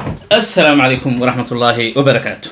السلام عليكم ورحمة الله وبركاته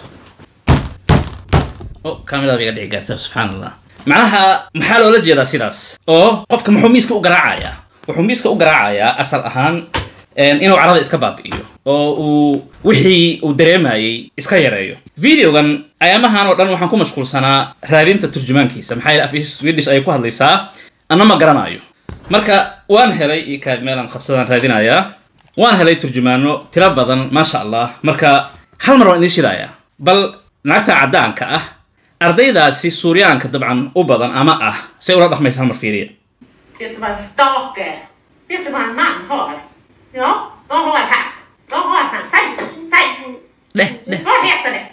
أو كاميرا بيقدر يقرأ سبحان الله معناها maxaa loola jeedaa sidaas oo qofka muxuu miiska u garaacayaa wuxuu miiska u garaacayaa asal ahaan inuu carada iska baabi'iyo oo uu wixii uu dareemayay iska yareeyo videogan ayaamahan oo dhan waxaan ku mashquulsanaa raadinta turjumaankiisa maxaa yeele af swedish ayay ku hadlaysaa anna ma garanayo marka waan helay io kaad meelaan qabsadaan raadinayaa waan helay turjumaano tiro badan maasha allah marka hal mar waan idiin shidayaa bal naagta caddaanka ah ardaydaasi suuryaanka dabcan u badan ama ah say ula dhaqmaysa hal mar fiiriya Vet du vad en stake är? Vet du vad en man har? Ja, vad har han? Vad har han? Säg, säg! dheh dheh Vad heter det?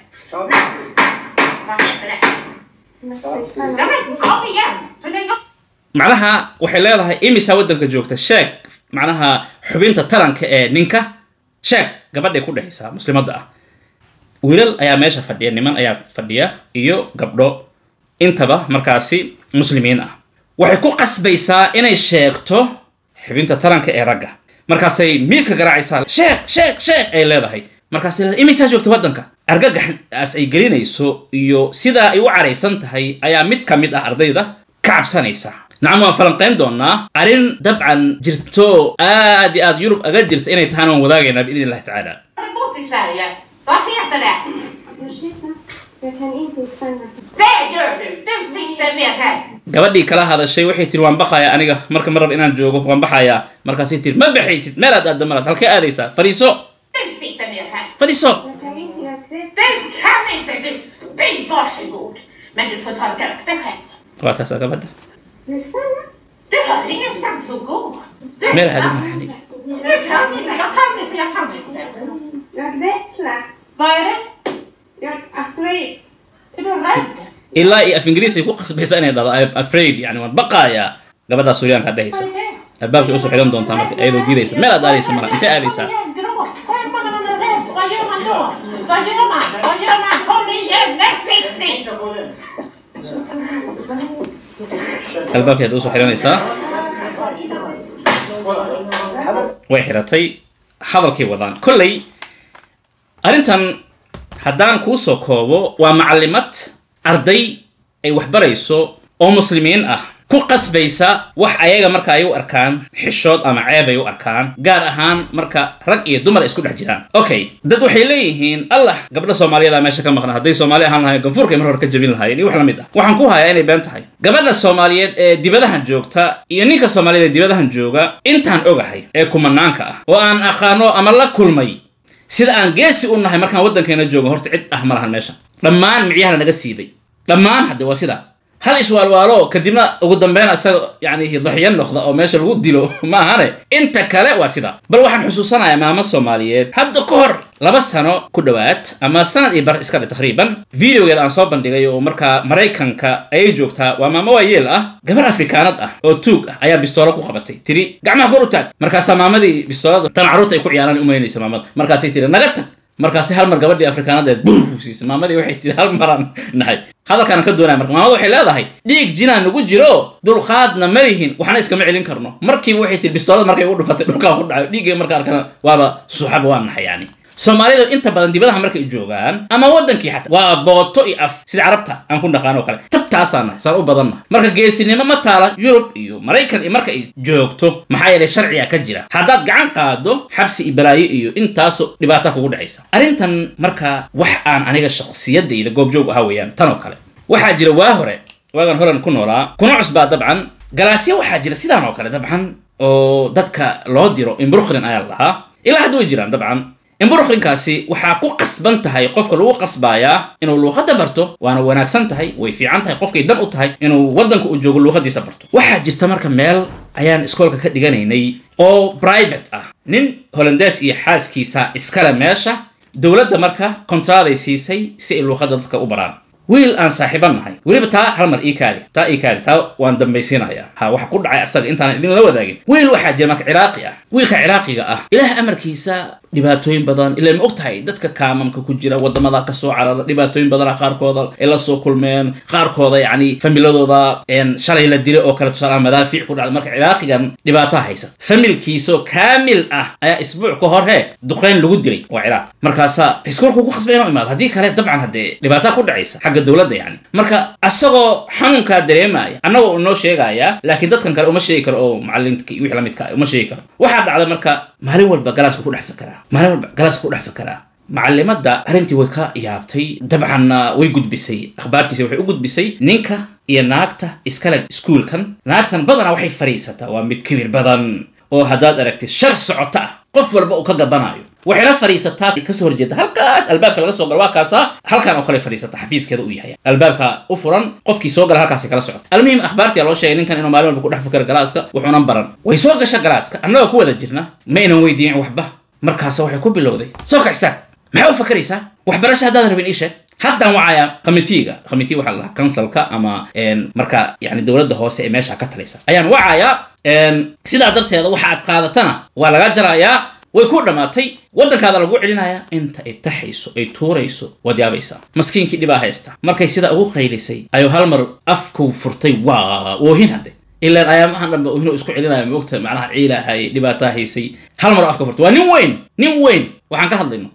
Vad heter det? Ja men kom igen! Hur länge macnaha waxay leedahay imisa waddanka joogta sheeg macnaha xubinta taranka ee ninka sheeg gabadhay ku dhexaysaa muslimadda ah wiilal ayaa meesha fadhiya niman ayaa fadhiya iyo gabdho intaba markaasi muslimiin ah waxay ku qasbaysaa inay sheegto xubinta taranka ee ragga markaasay miiska garaacaysaa sheeg sheeg sheeg ay leedahay markaasay leedahay imisaa joogta waddanka argagaxaas ay gelinayso iyo sidaa ay u caraysan tahay ayaa mid ka mid ah ardayda ka cabsanaysa nacam waan falanqayn doonaa arrin dabcan jirto aad iyo aad yurub aga jirta inay tahana waan wadaagaynaa biidn illahi tacaala har du bott i Sverige? Vad heter det? Ursäkta, jag kan inte stanna. Det gör du! Du sitter ner här! gabadhii kala hadashay waxay tiri waan baxayaa aniga marka ma rab inaan joogo waan baxayaa markaasay tiri ma baxaysid meelaad aadda malaad halkee aadaysaa fadhiiso Du sitter ner här! fadhiiso Jag kan inte göra det. Du kan inte! Du spy! Varsågod! Men du får torka upp dig själv. waa taasaa gabadha Rosanna? Du har ingenstans att gå. Du meel aadin kan maxali Du kan inte, jag kan inte, jag kan inte. Jag rädsla. Vad är det? Jag är afraid. Är du rädd? ilaa iyo af ingiriis ay ku qasbaysa inay dhado I'm afraid yani waan baqaayaa gabadhaa suuryaanka Vad dhehaysa är det? albaabkay usoo xidhan doontaa marka iyadoo diidaysa meel aad aadaysa mara intee aadaysaa Gråt. Skämmer när man är rädd. Vad gör man då? Vad gör man? Vad gör man? Kom igen! Där finns ni! albaabkay hadda usoo xidhanaysaa way xiratay hadalkay wadaan kolley arrintan haddaan kuu soo koobo waa macallimad arday ay waxbarayso oo muslimiin ah ku qasbaysa wax ayaga marka ay u arkaan xishood ama ceeb ay u arkaan gaar ahaan marka rag iyo dumar ay isku dhex jiraan okay dad waxay leeyihiin allah gabdha soomaaliyada meesha ka maqnaa hadday soomaali ahaan lahayn ganfuurkay mar hore ka jabin lahaayeen iyo wax la mid ah waxaan ku hayaa inay been tahay gabadha soomaaliyeed ee dibadahan joogta iyo ninka soomaaliyeed ee dibadahan jooga intaan ogahay ee kumanaanka ah oo aan aqaano ama la kulmay sida aan geesi u nahay markaan waddankeena joogo horta cid ah ma lahan meesha dhammaan micyahana naga siiday dhammaan hadde waa sidaa hal iswaalwaalo kadibna ugu dambeyn isaga yani daxyo noqda oo meesha lagu dilo ma ahane inta kale waa sidaa bal waxaan xusuusanayaa maamo soomaaliyeed hadda ka hor laba sano ku dhowaad ama sanad iyo bar iska dhe taqriiban videogeeda aan soo bandhigay oo markaa maraykanka ayay joogtaa waa maamo waayeel ah gabar afrikaanad ah oo tuug ah ayaa bistoolo ku qabatay tiri gacmaha kor u taag markaasaa maamadii bistoolada tan carruurta ay ku ciyaaraan umaynaysa maamada markaasay tiri naga tag markaasi hal mar gabadhii afrikaanadeed buu siisay maamadii waxay tiri hal maraan nahay hadalkaan ka doonaya marka maamada waxay leedahay dhiig jinaa nagu jiro dulqaadna ma lihin waxna iskama celin karno markiiba waxay tiri bistoolada markay ugu dhufatay dhulkaan ku dhacayo dhiiggay marka arkana waaba suuxaba waa nahay yani soomaalidu inta badan dibadaha markay joogaan ama waddankii xataa waa booto iyo af sida carabta aan ku dhaqaan oo kale tabtaasaan nahay saan u badannahay marka geesinimo ma taala yurub iyo maraykan iyo marka ay joogto maxaa yeelay sharciga ka jira haddaad gacan qaado xabsi iyo balaayo iyo intaasoo dhibaata kugu dhacaysa arrintan marka wax aan aniga shakhsiyadayda goobjoog ahaa weeyaan tan oo kale waxaa jira waa hore waagan horan ku noolaa kuna cusbaa dabcan galaasya waxaa jira sidaan oo kale dabcan oo dadka loo diro imbrukhlin ayaa la dhahaa ilaa hadda way jiraan dabcan imbruklinkaasi waxaa ku qasban tahay qofka lagu qasbayaa inuu luuqadda barto waana wanaagsan tahay way fiican tahay qofkay dan u tahay inuu waddanka uu joogo luuqadiisa barto waxaa jirta marka meel ayaan iskoolka ka dhiganaynay oo private ah nin holandees iyo xaaskiisa iskale meesha dowladda marka kontraaday siisay si ay luuqadda dadka u baraan wiil aan saaxiiban nahay weliba taa hal mar ii kaadi taa ii kaadi taa waan dambaysiinayaa ha waxa ku dhacay asaga intaan idin la wadaagin wiil waxaa jira marka ciraaqi ah wiilka ciraaqiga ah ilaah amarkiisa dhibaatooyin badan ilaa ma og tahay dadka kaamamka ku jira wadamada kasoo carara dhibaatooyin badana qaarkooda ay la soo kulmeen qaarkooda yacni familadooda shalay la dilay oo kale tusaalaha madaafiic ku dhacda marka ciraaqigan dhibaataa haysa familkiisoo kaamil ah ayaa isbuuc ka hor he duqeyn lagu dilay waa ciraaq markaasaa iskuolku ku khasbay inuu imaado haddii kale dabcan haddee dhibaataa ku dhacaysa xagga dowladda yani marka asagoo xanuunkaa dareemaya annagoo inoo sheegaya laakiin dadkan kale uma sheegi karo oo macallinka iyo wixii lamidka uma sheegi karo waxaa dhacda marka maalin walba galaaska ku dhex fakaraa maalin walba galaaska ku dhex fakaraa macallimadda arrintii way ka yaabtay dabcanna way gudbisay akhbaartiisa waxay u gudbisay ninka iyo naagta iskale iskuulkan naagtan badanaa waxay fadhiisataa waa mid kibir badan oo haddaad aragtid shar socota ah qof walba uu ka gabanayo waxayna fadhiisataa kasoo horjeeda halkaas albaabka laga soo galo waa kaasa halkan oo kale fadhiisata xafiiskeeda u yahay albaabka u furan qofkii soo gala halkaasi kala socota almuhim akhbaartia loo sheegay ninkan inuu maalin walba ku dhex fikiro galaaska wuxuunan baran way soo gasha galaaska annagoo ku wada jirna ma aynan weydiin waxba markaasa waxay ku bilowday soo kacistaan maxaa u fakaraysaa waxbarasho haddaadan rabin ii sheeg haddaan wacaya committeega committee waxaa la dhahaa kansalka ama marka yani dowladda hoose ee meesha ka talaysa ayaan wacayaa sidaa darteeda waxa aad qaadatana waa laga jarayaa way ku dhammaatay waddankaada lagu celinayaa inta ay taxayso ay tuurayso waad yaabaysaa maskiinkii dhibaa haysta markay sidaa ugu qaylisay ayuu hal mar afku furtay waa oohin hadde ilaan ayaamahan dhanba oohinoo isku celinaya moogta macnaha ciilahay dhibaataa haysay hal mar afka furtay waa nin weyn nin weyn waxaan ka hadlayno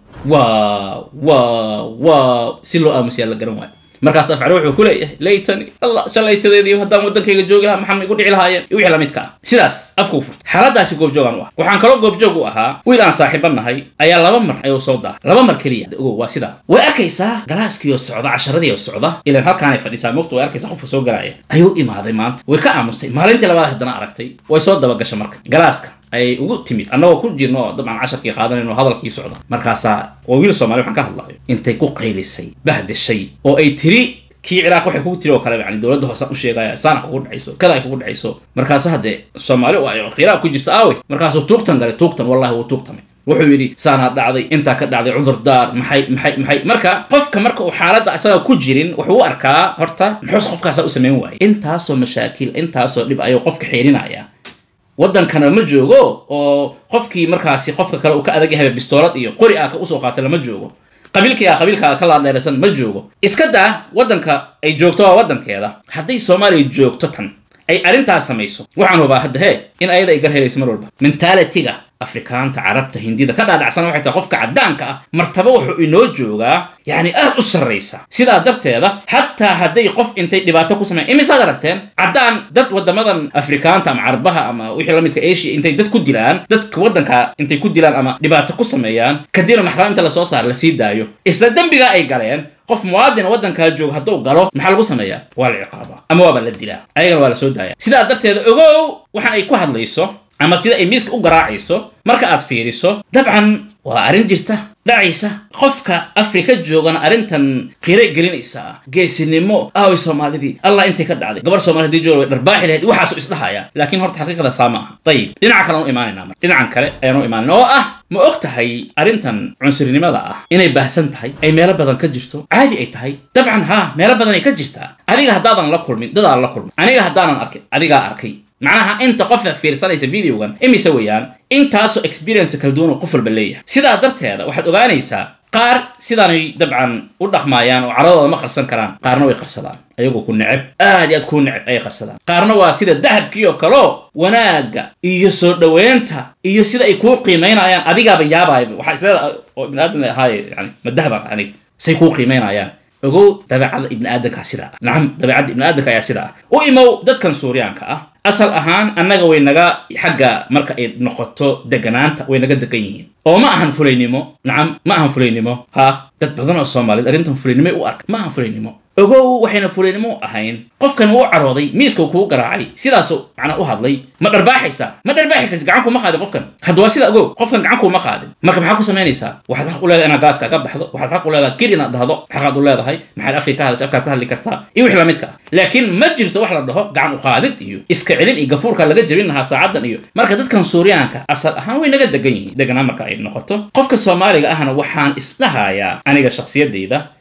waa waa waa si loo aamusiyaa la garan waayo markaas afcale wuxuu ku leeyahay laytani allah shalaytadeedii haddaan waddankayga joogi lahaa maxaa igu dhici lahaayeen iyo wixii lamidka ah sidaas afkuu furtay xaaladaasi goobjoogaan u ah waxaan kaloo goobjoog u ahaa wiil aan saaxiiban nahay ayaa laba mar ayuu soo daa laba mar keliya ogow waa sidaa way arkaysaa galaaskiioo socda casharadii oo socda ilaan halkaanay fadhisaa moogta way arkaysaa qofka soo galaya ayuu imaaday maanta way ka aamustay maalintii labaad haddana aragtay way soo dabagasha marka galaaska ayay ugu timid annagoo ku jirno oo dabcan casharkii qaadanayno hadalkii socda markaasaa waa wiil soomaali waxaan ka hadlayo intay ku qaylisay bahdashay oo ay tiri kii ciraaq waxay kugu tiri oo kale yani dowladda hoosaan u sheegaya saana kugu dhacayso kada ay kugu dhacayso markaasa haddee soomaali oo ay khilaaf ku jirto aawey markaasuu tuugtan galay tuugtan wallahi wuu tuugtamay wuxuu yidhi saanaa dhacday intaa ka dhacday cudurdaar maxay maxay maxay marka qofka marka uu xaaladda asaga ku jirin wuxuu u arkaa horta muxuus qofkaasa u samayn waayay intaasoo mashaakil intaasoo dhib ayuu qofka xeerinaya waddankana ma joogo oo qofkii markaasi qofka kale uu ka adag yahay bistoolad iyo qori ah ka usoo qaatay lama joogo qabiilkii ah qabiilkaa ka laadheeraysan ma joogo iska daa waddanka ay joogto waa waddankeeda hadday soomaaliya joogto tan ay arrintaas samayso waxaan hubaa hadda hee in ayada ay gar helayso mar walba mentalitiga afrikaanta carabta hindida ka dhaadhacsan waxay tahay qofka caddaanka ah martaba wuxuu inoo joogaa yacni aad u sarraysa sidaa darteeda xataa hadday qof intay dhibaato ku sameyan imisaad aragteen caddaan dad waddamadan afrikaanta ama carabaha ama wixii la midka asia intay dad ku dilaan dadka waddanka intay ku dilaan ama dhibaato ku sameeyaan kadibna maxkamad inta lasoo saara lasii daayo isla dembigaa ay galeen qof muwaadin waddankaa jooga hadduu galo maxaa lagu sameeyaa waa la ciqaabaa ama waaba la dilaa ayagana waa la soo daaya sidaa darteeda ogow waxaan ay ku hadlayso ama sida ay miiska u garaacayso marka aad fiiriso dabcan waa arrin jirta dhacaysa qofka afrika joogana arrintan qira gelinaysa ah geesinimo aaway soomaalidii allah intay ka dhacday gabar soomali hadii jooga way dharbaaxi lahayd waxaasu isdhahaya laakiin horta xaqiiqada saa ma aha dayib dhinaca kale anu imaanayna mar dhinacan kale ayaanu imaanayna oo ah ma og tahay arrintan cunsurinimada ah inay baahsan tahay ay meelo badan ka jirto caadi ay tahay dabcan haa meelo badan ay ka jirtaa adiga haddaadan la kulmin dadaan la kulmin aniga haddaanan arkin adigaa arkay macnaha inta qofka fiirsanaysa videogan imise weeyaan intaasoo experience kala duwan oo qof walba leeyahay sidaa darteeda waxaad ogaanaysaa qaar sidaanay dabcan u dhaqmaayaan oo caradooda ma qarsan karaan qaarna way qarsadaan ayagoo ku neceb aad iyo aad kuu neceb ayay qarsadaan qaarna waa sida dahabkii oo kaleo wanaagga iyo soo dhoweynta iyo sida ay kuu qiimaynayaan adigaaba yaabaayba waxaa isleedahay oo ibni aadam ahaaye yani ma dahabaan anig say kuu qiimaynayaan ogow dabeecada ibni aadankaa sidaa ah nacam dabeecadda ibni aadanka ayaa sidaa ah u imow dadkan suuryaanka ah asal ahaan annaga way naga xagga marka ay noqoto deganaanta way naga degan yihiin oo ma ahan fulaynimo nacam ma ahan fulaynimo ha dad badan oo soomaaliyed arrintan fulaynimoy u arka ma ahan fulaynimo ogow waxayna fulaynimo u ahayn qofkan wuu carooday miiska kuu garaacay sidaasuu macnaa u hadlay ma dharbaaxaysaa ma dharbaaxi kartid gacan kuma qaadin qofkan hadda waa sida ogow qofkan gacan kuma qaadin marka maxaa ku samaynaysaa waxaad xaq u leedahay inaad gaaska ka baxdo waxaad xaq u leedahay gir inaad dhahdo xaqaad u leedahay maxaad afkii ka hadasha afkaad ka hadli kartaa iyo wixii lamidka ah laakiin ma jirto wax la dhaho gacan u qaadid iyo iska celin iyo gafuurka laga jebin lahaa saacadan iyo marka dadkan suuryaanka asal ahaan way naga degan yihiin deganaan marka ay noqoto qofka soomaaliga ahna waxaan isdhahayaa aniga shakhsiyadayda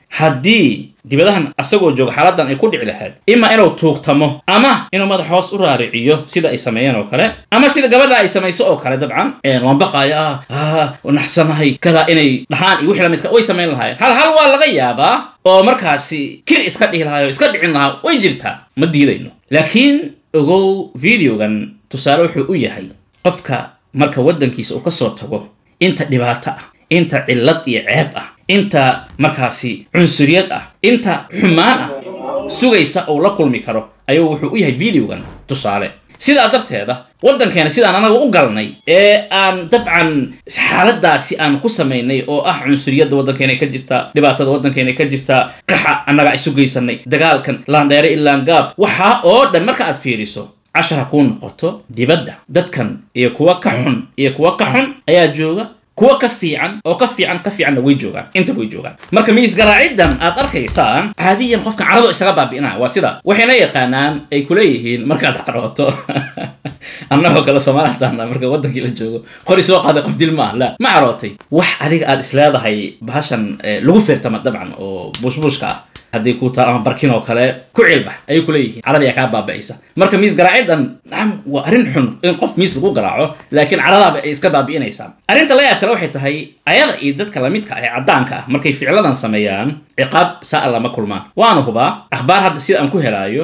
haddii dibadahan asagoo jooga xaaladan ay ku dhici lahayd ima inuu tuugtamo ama inuu madax hoos u raariciyo sida ay sameeyeen oo kale ama sida gabadha ay samayso oo kale dabcan waan baqaya ah naxsanahay kadaa inay dhahaan iyo wixii lamidka way samayn lahaayeen hal hal waa laga yaabaa oo markaasi kir iska dhihi lahaay oo iska dhicin lahaa way jirtaa ma diidayno laakiin ogow videogan tusaale wuxuu u yahay qofka marka waddankiisa uu ka soo tago inta dhibaato ah inta cillad iyo ceeb ah inta markaasi cunsuriyad ah inta xumaan ah sugaysa uu la kulmi karo ayuu wuxuu u yahay videogan tusaale sidaa darteeda waddankeena sidaan anaga u galnay ee aan dabcan xaaladaasi aan ku samaynay oo ah cunsuriyadda waddankeena ka jirta dhibaatada waddankeena ka jirta qaxa annaga isu geysanay dagaalkan laandheere ilaan gaab waxaa oo dhan marka aad fiiriso cashar ha kuu noqoto dibadda dadkan iyo kuwa ka xun iyo kuwa ka xun ayaa jooga kuwa ka fiican oo ka fiican ka fiicanna way joogaan inta way joogaan marka miisgaraaciddan aad arkaysaan caadiyan qofka carado isaga baabi'inaa waa sida waxayna yaqaanaan ay kuleeyihiin markaad carooto annagoo kale soomaali hataana marka waddankii la joogo qori soo qaaday qof dil maaha la ma carootay wax adiga aad isleedahay bahashan lagu feertama dabcan oo buushbuushka ah haddii ku taal ama barkin oo kale ku cilbax ayay kuleeyihiin carabiyaa kaa baaba'aysa marka miis garaaciddan nacam waa arrin xun in qof miis lagu garaaco laakiin caradaaba ay iska baabi'inaysaa arrinta la yaab kale waxay tahay ayada iyo dadka lamidka ah ee caddaanka ah markay ficladan sameeyaan ciqaab saa lama kulmaan waana hubaa akhbaar hadda sida aan ku helaayo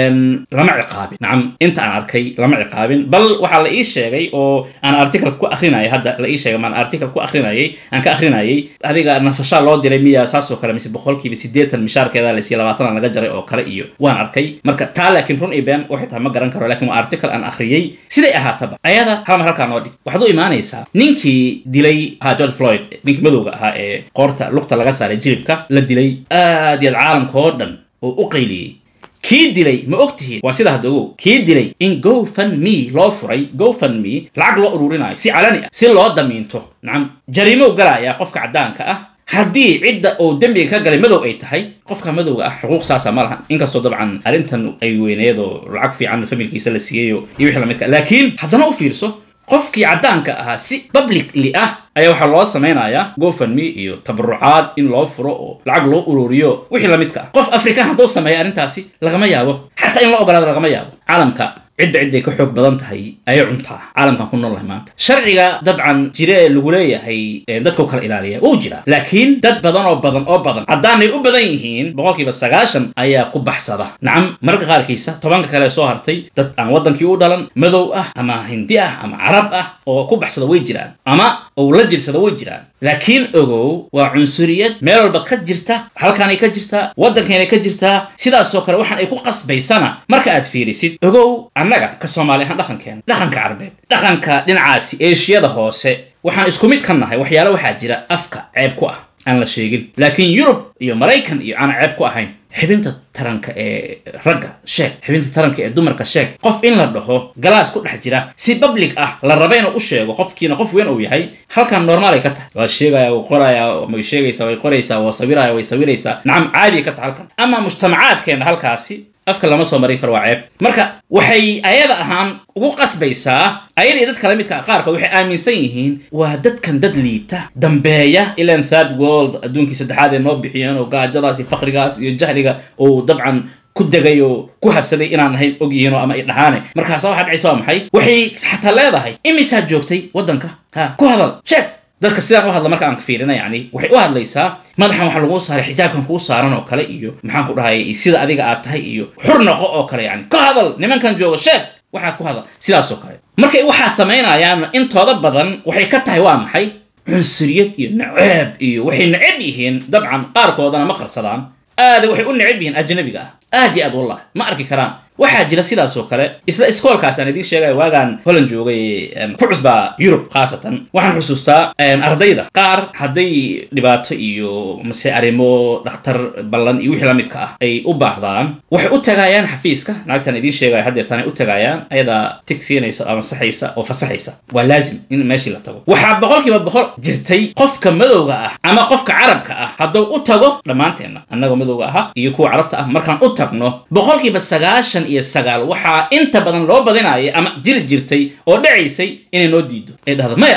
lama ciqaabin nacam inta aan arkay lama ciqaabin bal waxaa la ii sheegay oo aan article ku akrinayay hadda la ii sheegay maan article ku akrinayay aan ka akrinayay adiga nasashaa loo diray miya saas oo kale mise boqolkiiba siddeetan mishaarkeeda la siiya labaatan laga jaray oo kale iyo waan arkay marka taa laakiin run iyo been waxay tahay ma garan karo laakiin waa article aan akhriyey siday ahaataba ayada hal mar halkaa noo dhig waxaad u imaanaysaa ninkii dilay ahaa george floyd ninkii madowga ahaa ee qoorta lugta laga saaray jilibka la dilay aad iyo aad caalamka oo dhan oo u qayliyey kii dilay ma og tihiin waa sida hadda ogow kii dilay in gofundme loo furay gofundme lacag loo ururinayo si calani ah si loo damiinto nacam jariimow galaya qofka caddaanka ah haddii cidda uu dembiga ka galay madow ay tahay qofka madowga ah xuquuq saasa ma lahan inkastoo dabcan arrintan ay weyneedoo lacag fiican familkiisa la siiyayo iyo wixii lamidka laakiin haddana u fiirso qofkii caddaanka ahaa si publicly ah ayaa waxaa loo samaynayaa gofundme iyo tabarucaad in loo furo oo lacag loo ururiyo wixii lamidka ah qof african hadduu sameeya arrintaasi lagama yaabo xataa in loo ogolaado lagama yaabo caalamka cidda cidday ka xoog badan tahay ayay cuntaa caalamkan ku nool lahay maanta sharciga dabcan jire ee lagu leeyahay dadkau kala ilaaliya wuu jiraa laakiin dad badan oo badan oo badan haddaanay u badan yihiin boqolkiiba sagaashan ayaa ku baxsada nacam mararka qaarkiisa tobanka kale soo hartay dad aan waddankii u dhalan madow ah ama hindi ah ama carab ah oo ku baxsada way jiraan ama ou la jirsada way jiraan laakiin ogow waa cunsuriyad meel walba ka jirta halkaanay ka jirtaa waddankaynay ka jirtaa sidaasoo kale waxaan ay ku qasbaysana marka aad fiirisid ogow annaga ka soomaali ahaan dhaqankeena dhaqanka carbeed dhaqanka dhinacaasi eeshiyada hoose waxaan isku mid ka nahay waxyaale waxaa jira afka ceeb ku ah aan la sheegin laakiin yurub iyo maraykan iyo aan ceeb ku ahayn xibinta taranka ee ragga sheeg xibinta taranka ee dumarka sheeg qof in la dhaho galaas ku dhex jira si public ah la raba inuu u sheego qofkiina qof weyn uu yahay halkan normaal ay ka tahay waa sheegaya wuu qoraya way sheegaysaa way qoraysaa waa sawiraya way sawiraysaa nacam caadiya ka tahay halkan ama mujtamacaadkeena halkaasi afka lama soo marin karo waa ceeb marka waxay ayada ahaan ugu qasbaysaa ayada iyo dadka lamidka ah qaarkood waxay aaminsan yihiin waa dadkan dad liita dambeeya ilan third world adduunkii saddexaad ee noo bixiyeen oo gaajadaas iyo fakrigaas iyo jahliga uu dabcan ku degay oo ku habsaday inaan ahayn og yihiin oo ama i dhahaane markaasa waxaa dhacaysa waa maxay waxay xataa leedahay imisaad joogtay waddanka ha ku hadal sheeg dadka sidaan u hadla marka aan fiirina yani waxay u hadlaysaa madaxan waxaa lagu saaray xijaabkan kuu saaran oo kale iyo maxaan ku dhahay sida adiga aad tahay iyo xur noqo oo kale yani ka hadal nimankan jooga sheeg waxaa ku hadal sidaas oo kale markay waxaa samaynayaan intooda badan waxay ka tahay waa maxay cunsuriyad iyo naceeb iyo waxay neceb yihiin dabcan qaarkoodana ma qarsadaan aada waxay u neceb yihiin ajnabiga ah aad iyo aad wallah ma arki karaan waxaa jira sidaas oo kale isla iskoolkaas aan idiin sheegaya waagaan holland joogay ku cusbaa yurub khaasatan waxaan xusuustaa ardayda qaar hadday dhibaato iyo mase arrimo dhakhtar ballan iyo wixii la midka ah ay u baahdaan waxay u tagaayaan xafiiska naagtaan idiin sheegaya haddeertaan ay u tagaayaan ayadaa tig siinaysa ama saxaysa oo fasaxaysa waa laazim in meeshii la tago waxaa boqolkiiba boqol jirtay qofka madowga ah ama qofka carabka ah hadduu u tago dhammaanteenna annagoo madowga aha iyo kuwa carabta ah markaan u tagno boqolkiiba sagaashan iyo sagaal waxaa inta badan loo badinaya ama jiri jirtay oo dhacaysay inay noo diido ay dhahdo maya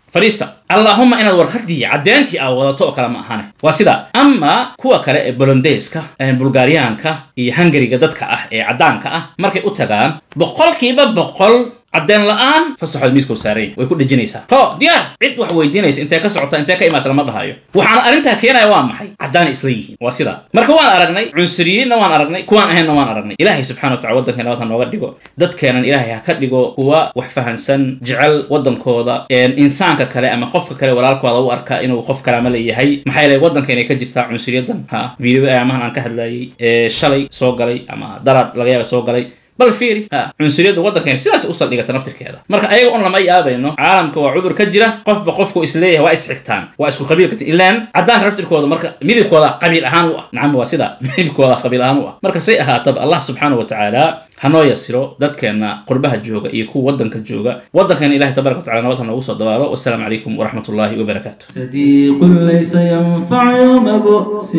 fadhiista allaahuma inaad warqadii caddeyntii aa wadato oo kale ma ahane waa sidaa ama kuwa kale ee bolondeeska bulgaariyaanka iyo hungariga dadka ah ee caddaanka ah markay u tagaan boqolkiiba boqol caddeen la-aan fasaxood miiskoo saaranya way ku dhejinaysaa ho diyaar cid wax weydiinaysa intee ka socota intee ka imaata lama dhahayo waxaana arrintaa keenaya waa maxay caddaanay isla yihiin waa sidaa marka waan aragnay cunsuriyiinna waan aragnay kuwaan ahaynna waan aragnay ilaahay subxana wa tacala waddanka nabad ha nooga dhigo dadkeenan ilaahay ha ka dhigo kuwa wax fahansan jecel waddankooda insaanka kale ama qofka kale walaalkooda u arka inuu qof kalaama leeyahay maxaa yeelay waddanka inay ka jirtaa cunsuriyadan ha video amahan aan ka hadlayay ee shalay soo galay ama daraad laga yaaba soo galay bal fiiri cunsuriyadda waddankeena sidaas u saldhigata naftirkeeda marka ayaga un lama yaabayno caalamka waa cudur ka jira qofba qofku isleeyahay waa isxigtaan waa isku qabiil kati ilaan caddaanka naftirkooda marka midibkooda qabiil ahaan u ah nacam waa sida midibkooda qabiil ahaan u ah marka say ahaataba allah subxaanahu wa tacaala hanoo yasiro dadkeena qurbaha jooga iyo kuwa waddanka jooga waddankeena ilahay tabaraka watacala nabad ha noogu soo dabaalo wasalaamu calaykum waraxmat ullahi wabarakaatu صديق ليس ينفع يوم بؤس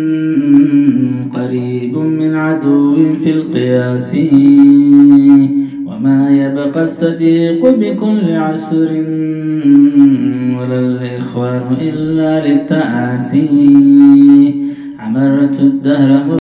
قريب من عدو في القياس وما يبقى الصديق بكل عسر ولا الإخوان إلا للتآسي عمرت الدهر